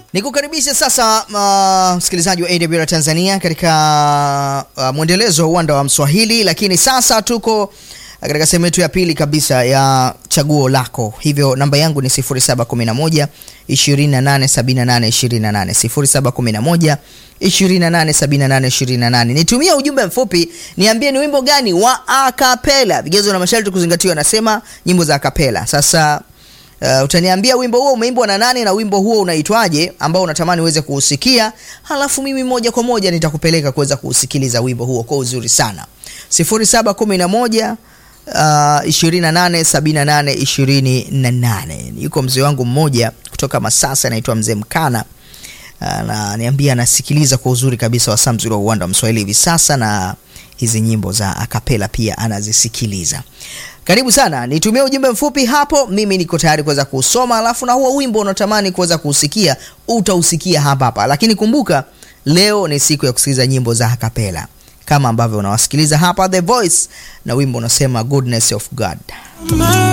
Nikukaribisha sasa uh, msikilizaji wa AWR Tanzania katika uh, mwendelezo wa uwanda wa Mswahili, lakini sasa tuko katika sehemu yetu ya pili kabisa ya chaguo lako. Hivyo namba yangu ni 0711 2878 28 0711 2878 28. Nitumia ujumbe mfupi, niambie ni wimbo gani wa akapela. Vigezo na masharti kuzingatiwa, nasema nyimbo za akapela. Sasa Uh, utaniambia wimbo huo umeimbwa na nani na wimbo huo unaitwaje ambao unatamani uweze kuusikia, halafu mimi moja kwa moja nitakupeleka kuweza kuusikiliza wimbo huo kwa uzuri sana. 0711 uh, 2878 28. Yuko mzee wangu mmoja kutoka Masasa anaitwa Mzee Mkana ananiambia anasikiliza kwa uzuri kabisa wasaa mzuri wa uwanda wa Mswahili hivi sasa, na hizi nyimbo za akapela pia anazisikiliza. Karibu sana, nitumie ujumbe mfupi hapo, mimi niko tayari kuweza kusoma, alafu na huo wimbo unatamani kuweza kuusikia utausikia hapa hapa. Lakini kumbuka leo ni siku ya kusikiliza nyimbo za akapela kama ambavyo unawasikiliza hapa The Voice na wimbo unasema Goodness of God.